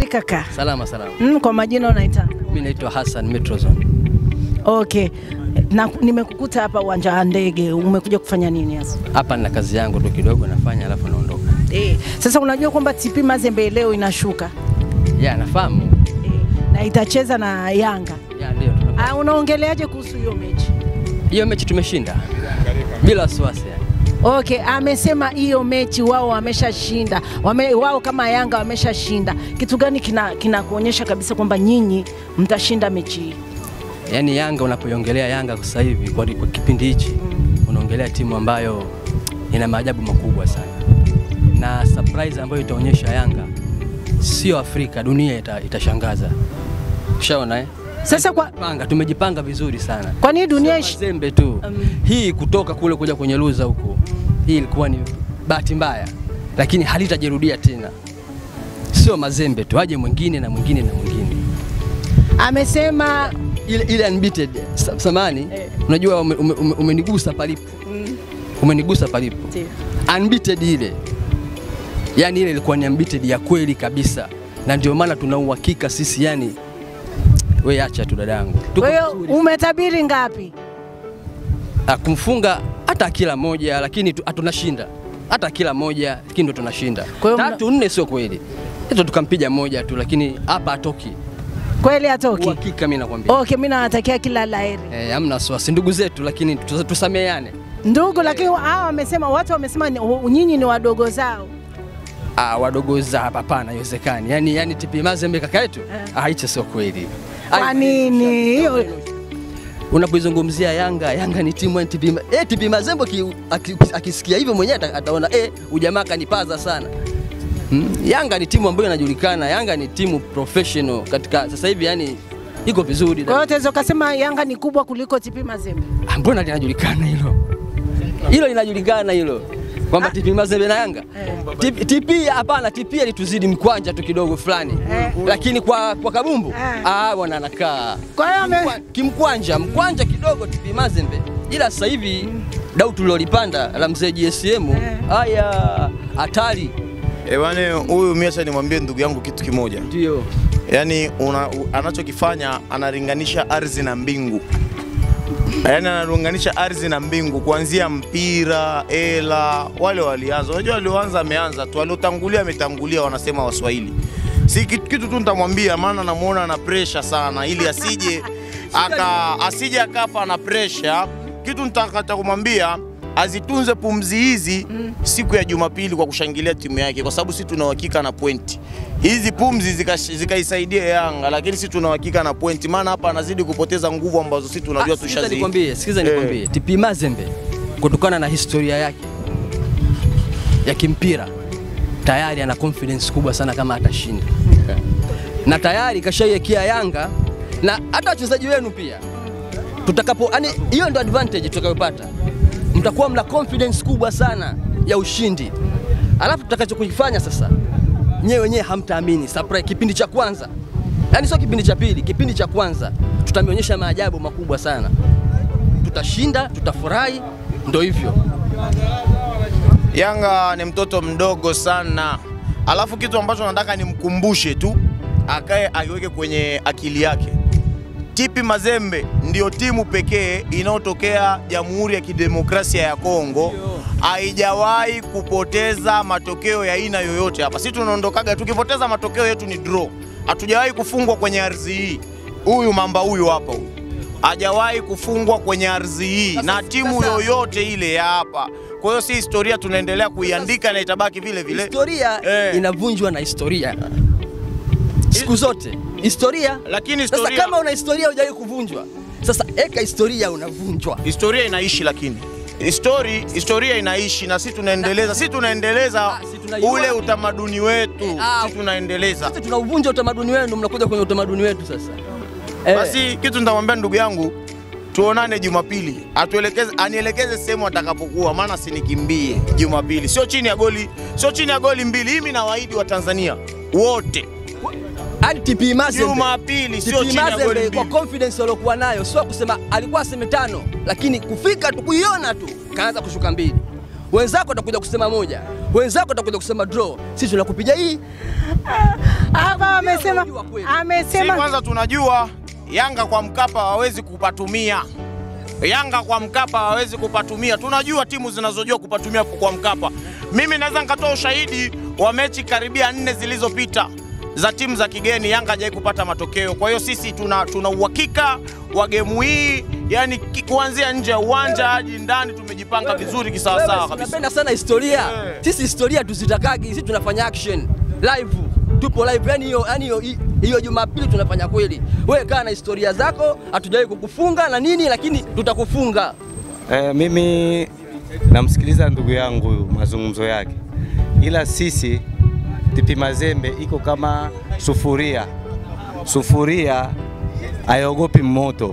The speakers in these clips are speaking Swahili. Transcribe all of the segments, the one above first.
kaka? Salama salama. Mm, kwa majina unaita? Mimi naitwa Hassan Metrozone. Okay. Na nimekukuta hapa uwanja wa ndege, umekuja kufanya nini hasa? Hapa nina kazi yangu tu kidogo nafanya alafu naondoka. Eh, sasa unajua kwamba TP Mazembe leo inashuka Ya nafahamu. eh, na itacheza na Yanga. Ya ndio. tuna- Ah, unaongeleaje kuhusu hiyo mechi? Hiyo mechi tumeshinda. Bila wasiwasi yani. Okay, amesema hiyo mechi wao wameshashinda, wame, wao kama Yanga wameshashinda. Kitu gani kina kinakuonyesha kabisa kwamba nyinyi mtashinda mechi hii? Yaani Yanga unapoiongelea Yanga kwa sasa hivi kwa, kwa kipindi hichi unaongelea timu ambayo ina maajabu makubwa sana. Na surprise ambayo itaonyesha Yanga sio Afrika, dunia ita, itashangaza. Ushaona eh? Sasa kwa Panga, tumejipanga vizuri sana. kwa nini dunia ish... Mazembe tu Um. hii kutoka kule kuja kwenye luza huko, hii ilikuwa ni bahati mbaya, lakini halitajirudia tena. Sio Mazembe tu, aje mwingine na mwingine na mwingine. amesema Ile, ile unbeaten sa- samani Eh. unajua ume- ume- ume- umenigusa palipo, umenigusa palipo unbeaten ile, yani ile ilikuwa ni unbeaten ya kweli kabisa, na ndio maana tuna uhakika sisi, yani we acha tu dadangu, Tuko kwa hiyo vizuri. umetabiri ngapi? Ah, kumfunga hata kila moja, lakini tu- ah, tunashinda hata kila moja, lakini ndo tunashinda. Kwa hiyo mna- Tatu nne sio kweli, hizo tukampiga moja tu, lakini hapa hatoki. Kweli hatoki? Uhakika mimi nakwambia. Okay, mimi nawatakia kila laheri Eh, hamna wasiwasi, ndugu zetu, lakini tusa- tusameheane. ndugu, lakini hao wamesema, watu wamesema ni- u- nyinyi ni wadogo zao. Ah, wadogo za hapa hapana, haiwezekani. Yani, yani TP Mazembe kaka yetu ah, hicho sio kweli. Kwa Ai, nini hiyo? Unapoizungumzia Yanga, Yanga ni timu ya TP, Ma- eh, TP Mazembe aki- aki- akisikia hivyo mwenyewe ata- ataona eh, ujamaa kanipaza sana. Hmm? Yanga ni timu ambayo inajulikana, Yanga ni timu professional katika sasa hivi, yani iko vizuri. Kwa hiyo tunaweza kusema Yanga ni kubwa kuliko TP Mazembe. Ah, Mbona linajulikana hilo? Hilo linajulikana hilo kwamba TP Mazembe na Yanga TP TP hapana, TP alituzidi mkwanja tu kidogo fulani, Eh. lakini kwa, kwa kabumbu Eh. ah, bwana anakaa Kwa hiyo ame- Kimkwa- kimkwanja mkwanja kidogo TP Mazembe, ila sasa hivi dau tulilolipanda la mzee GSM haya hatari Ewane, huyu mimi acha nimwambie ndugu yangu kitu kimoja, ndio yaani una- u- anachokifanya analinganisha ardhi na mbingu, yaani analinganisha ardhi na mbingu, kuanzia mpira, hela, wale walianza. Unajua walioanza ameanza tu, waliotangulia ametangulia, wanasema Waswahili. Si kitu, kitu tu nitamwambia, maana namuona ana pressure sana, ili asije aka asije akafa na pressure. Kitu nitakata kumwambia azitunze pumzi hizi siku ya Jumapili kwa kushangilia timu yake, kwa sababu sisi tuna uhakika na pointi hizi. Pumzi zika- zikaisaidia Yanga, lakini sisi tuna uhakika na pointi, maana hapa anazidi kupoteza nguvu ambazo sisi tunajua Ah, sikiza tushazi nikwambie, sikiza Eh. nikwambie, TP Mazembe kutokana na historia yake ya kimpira tayari ana confidence kubwa sana kama atashinda, na tayari kashaiwekea Yanga na hata wachezaji wenu pia tutakapo, yani hiyo ndo advantage tutakayopata, mtakuwa mna confidence kubwa sana ya ushindi, alafu tutakachokifanya sasa, nyewe wenyewe hamtaamini. Surprise kipindi cha kwanza, yani sio kipindi cha pili, kipindi cha kwanza tutameonyesha maajabu makubwa sana, tutashinda, tutafurahi, ndo hivyo. Yanga ni mtoto mdogo sana, alafu kitu ambacho nataka nimkumbushe tu akae akiweke kwenye akili yake, TP Mazembe ndio timu pekee inayotokea Jamhuri ya Kidemokrasia ya Kongo haijawahi kupoteza matokeo ya aina yoyote hapa. Sisi tunaondokaga tukipoteza matokeo yetu ni draw, hatujawahi kufungwa kwenye ardhi hii. Huyu mamba huyu hapa huyu hajawahi kufungwa kwenye ardhi hii na timu sasa- yoyote ile ya hapa. Kwa hiyo si historia tunaendelea kuiandika na itabaki vile vile. Historia Eh. inavunjwa na historia siku zote, historia. Lakini Sasa historia, kama una historia hujawahi kuvunjwa, sasa eka historia unavunjwa. historia inaishi lakini Histori, historia inaishi na sisi tunaendeleza, sisi tunaendeleza Ah, si tunaiua. ule utamaduni wetu, Eh, ah. sisi tunaendeleza. Sasa tunauvunja utamaduni wenu, mnakuja kwenye utamaduni wetu sasa. Eh, Basi kitu nitamwambia ndugu yangu, tuonane Jumapili, atuelekeze, anielekeze sehemu atakapokuwa, maana sinikimbie Jumapili, sio chini ya goli, sio chini ya goli mbili. Mimi nawaahidi wa Tanzania wote, hadi TP Mazembe Jumapili sio TP chini ya goli Mazembe kwa mbili. confidence waliokuwa nayo, sio kusema alikuwa aseme tano, lakini kufika tu kuiona tu kaanza kushuka mbili. wenzako watakuja kusema moja, wenzako watakuja kusema draw, sisi tunakupiga hii. Hapa amesema Unajua kweli. Si amesema kwanza tunajua Yanga kwa Mkapa hawawezi kupatumia. Yanga kwa Mkapa hawawezi kupatumia. Tunajua timu zinazojua kupatumia kwa Mkapa. Mimi naweza nikatoa ushahidi wa mechi karibia nne zilizopita za timu za kigeni, Yanga hajai kupata matokeo. Kwa hiyo sisi tuna, tuna uhakika wa gemu hii, yani ki- kuanzia nje ya uwanja hadi ndani tumejipanga vizuri kisawasawa Wewe, kabisa. Tunapenda sana historia. Yeah. Sisi historia tuzitakagi, sisi tunafanya action live, tupo live. Yani hiyo yani hiyo hiyo Jumapili tunafanya kweli. Wewe kaa na historia zako, hatujawahi kukufunga na nini, lakini tutakufunga. Eh, mimi namsikiliza ndugu yangu huyu mazungumzo yake, ila sisi TP Mazembe iko kama sufuria. Sufuria haiogopi moto.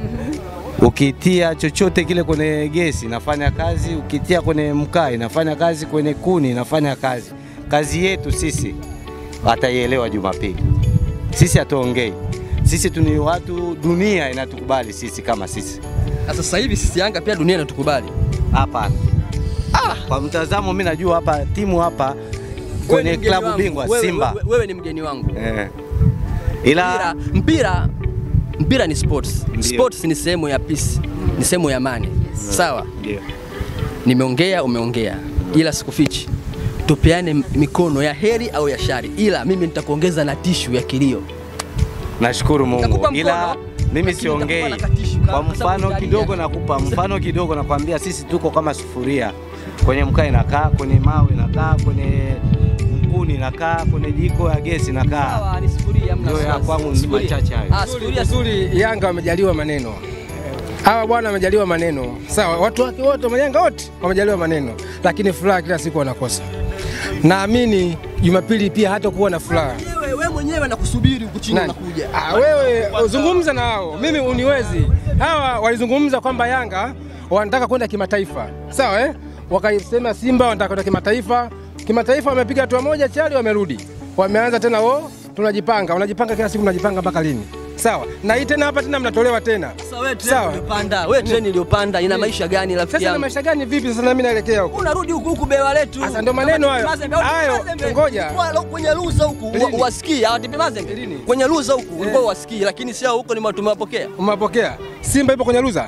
Ukitia chochote kile kwenye gesi inafanya kazi, ukitia kwenye mkaa inafanya kazi, kwenye kuni inafanya kazi. Kazi yetu sisi wataielewa Jumapili. Sisi hatuongei, sisi tuni watu, dunia inatukubali sisi kama sisi. Na sasa hivi sisi Yanga pia dunia inatukubali. Hapana. Kwa mtazamo mimi najua hapa timu hapa Wewe ni kwenye mgeni klabu wangu. bingwa Wewe- Simba. wewe- Wewe ni mgeni wangu. Eh. Ila mpira, mpira, mpira ni sports. Ndio. Sports ni sehemu ya peace, ni sehemu ya amani. Sawa, Ndio. nimeongea, umeongea, ila sikufichi, tupeane mikono ya heri au ya shari, ila mimi nitakuongeza na tishu ya kilio. nashukuru Mungu. Nitakupa mkono, Ila mimi lakini siongei. nitakupa na katishu, Kwa kwa sababu mfano utalia. kidogo nakupa mfano kidogo nakwambia sisi tuko kama sufuria. Kwenye mkaa inakaa, kwenye mawe inakaa, kwenye mkuni inakaa, kwenye jiko ya gesi inakaa. Sawa, ni sufuria, hamna Ndio ya wasiwasi. kwangu ni Sufuria. machache hayo. Ah, sufuria, Uzuri Yanga wamejaliwa maneno, hawa bwana wamejaliwa maneno, sawa. Watu wake wote Yanga wote wamejaliwa maneno, lakini furaha kila siku wanakosa. Naamini Jumapili pia hata kuwa na furaha. Wewe wewe mwenyewe nakusubiri huku chini Nani? unakuja. Ah, wewe uzungumza na hao, mimi uniwezi. Hawa walizungumza kwamba Yanga wanataka kwenda kimataifa, sawa eh? Wakasema Simba wanataka kwenda kimataifa. Kimataifa wamepiga hatua moja chali, wamerudi, wameanza tena wo, tunajipanga. Unajipanga kila siku, unajipanga mpaka lini? Sawa, na hii tena hapa tena mnatolewa tena. Sasa wewe treni Sawa. uliyopanda, wewe treni iliyopanda ina maisha gani rafiki Sasa na yangu? maisha gani vipi sasa, nami naelekea huko? Unarudi huku huku bewa letu. Sasa ndo maneno hayo. Mazembe, au Hayo, Mazembe, ngoja. ulikuwa lo- kwenye luza huku Lini? wa- wasikii hawatipi Mazembe. Lini? Kwenye luza huku ulikuwa wasikii, lakini sio huko ni tumewapokea. Umewapokea Simba ipo kwenye luza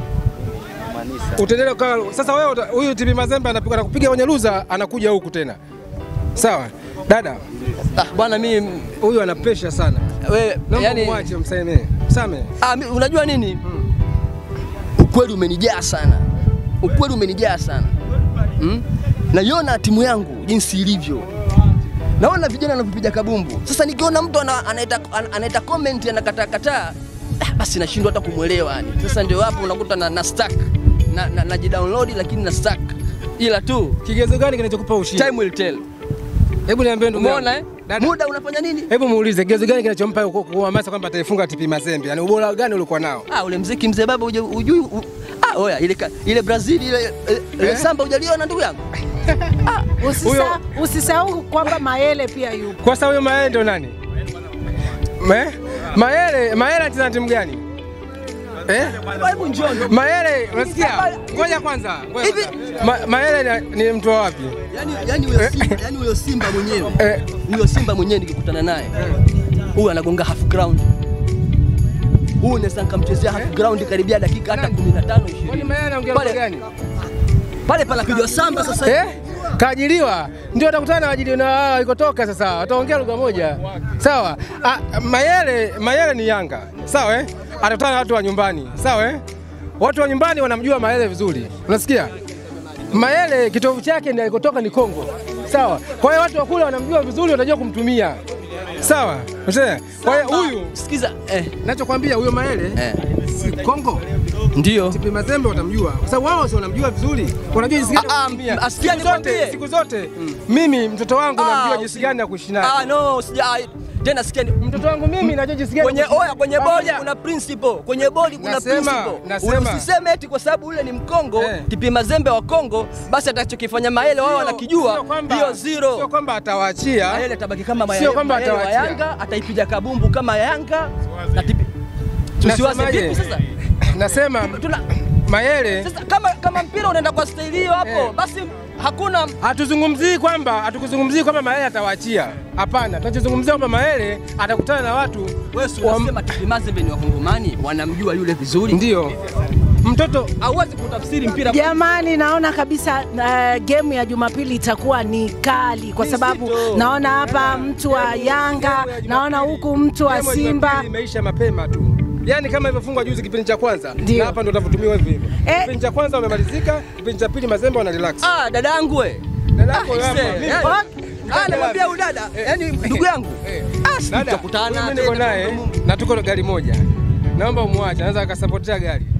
utaendelea ukawa sasa. Wewe uta- huyu TP Mazembe anapiga anakupiga kwenye luza, anakuja huku tena, sawa dada. Ah, bwana mimi Huyu ana pressure sana, wewe naomba yani umwache, msamee, msamee. ah, mi- unajua nini? Ukweli umenijaa sana. Ukweli umenijaa sana. Mm? Naiona timu yangu jinsi ilivyo. Naona vijana wanavyopiga kabumbu. Sasa nikiona mtu ana- anaita ana- anaita comment anakataa kataa, ah, basi nashindwa hata kumwelewa yani. Sasa ndio hapo unakuta na, na stuck na, na, najidownload lakini na stuck, ila tu Kigezo gani kinachokupa ushindi? time will tell. Hebu niambie ndugu yangu. Umeona eh? Dada, Muda unafanya nini? hebu muulize kigezo gani kinachompa ku- kuhamasa kwamba ataifunga TP Mazembe? Yaani ubora gani ulikuwa nao? Ah, ule mziki mzee baba uje- ujui u- ah, oya ile ka- ile Brazil ile ile- ile Eh? samba hujaliona ndugu yangu? usisa, Huyo- usisahau kwamba Mayele pia yupo. Kwa sababu huyo Mayele ndo nani? Me? Mayele, Mayele anacheza na timu gani? Eh? Hebu njoo ndugu. Mayele, unasikia? Ngoja kwanza. ngoja Hivi- kwanza. Ma, Mayele ni, ni mtu wa wapi? Yaani yaani huyo Simba, yaani huyo Simba mwenyewe. Eh, Huyo Simba mwenyewe nikikutana naye. Huyu anagonga half ground. Huyu naweza nikamchezea half ground karibia dakika hata 15 kwani 20. Mayele anaongea Pale- lugha gani? Pale panapigwa samba sasa. Eh? Kaajiriwa ndio atakutana na waajiriwa na wao ikotoka sasa, wataongea lugha moja sawa. Ah, Mayele, Mayele ni Yanga sawa eh? Atakutana na watu wa nyumbani sawa eh? Watu wa nyumbani wanamjua Mayele vizuri, unasikia? Mayele kitovu chake ndio alikotoka ni Kongo sawa. Kwa hiyo watu wa kule wanamjua vizuri, watajua kumtumia sawa. Unaelewa? Kwa hiyo huyu sikiza eh, nachokwambia huyo Mayele eh. si Kongo Ndio. TP Mazembe watamjua kwa sababu wao si wanamjua vizuri, wanajua jinsi gani Ah, ah, ya kumtumia. asikia Siku zote, nikwambie. siku zote mimi mtoto wangu Ah, namjua jinsi usi- gani ya kuishi naye. Ah no, sija ah, tena sikia ni- Mtoto wangu mimi najua jinsi gani kwenye ya kuishi oya naye. kwenye bodi Pamoja. kuna principle, kwenye bodi kuna Nasema, principle. nasema. Usiseme eti kwa sababu ule ni Mkongo Eh. TP Mazembe wa Kongo, basi atakachokifanya Maele wao Sio- wanakijua, sio kwamba- hiyo Sio zero. kwamba atawaachia Maele atabaki kama Sio Maele, kwamba Maele wa atawaachia. Yanga, ataipiga kabumbu kama Yanga na TP. Tusiwaze Nasemaje? vipi sasa? Nasema Tuna Mayele sasa kama kama mpira unaenda kwa staili hiyo hapo, Eh. basi hakuna Hatuzungumzii kwamba hatukuzungumzii kwamba Mayele atawaachia. Hapana, tunachozungumzia kwamba Mayele atakutana na watu wewe si wa- unasema TP Mazembe ni wakongomani wanamjua yule vizuri. ndio mtoto Hauwezi kutafsiri mpira Jamani, naona kabisa uh, game ya Jumapili itakuwa ni kali kwa sababu Nzito. naona hapa mtu wa Yanga, naona huku mtu wa Game ya Simba. Jumapili imeisha mapema tu, yaani kama ilivyofungwa juzi kipindi cha kwanza, Ndio. na hapa ndo utavyotumiwa hivyo hivyo. Eh. Kipindi cha kwanza wamemalizika, kipindi cha pili Mazembe wana relax. Ah, dada yangu we. Dada yako Ah, hapa, ise, mimi- yani- Okay. Ah, namwambia huyu dada, yani ndugu yangu. Eh. Ah, si Dada, tutakutana mimi niko tena. naye na tuko gari moja, naomba umwache, anaweza akasapotia gari.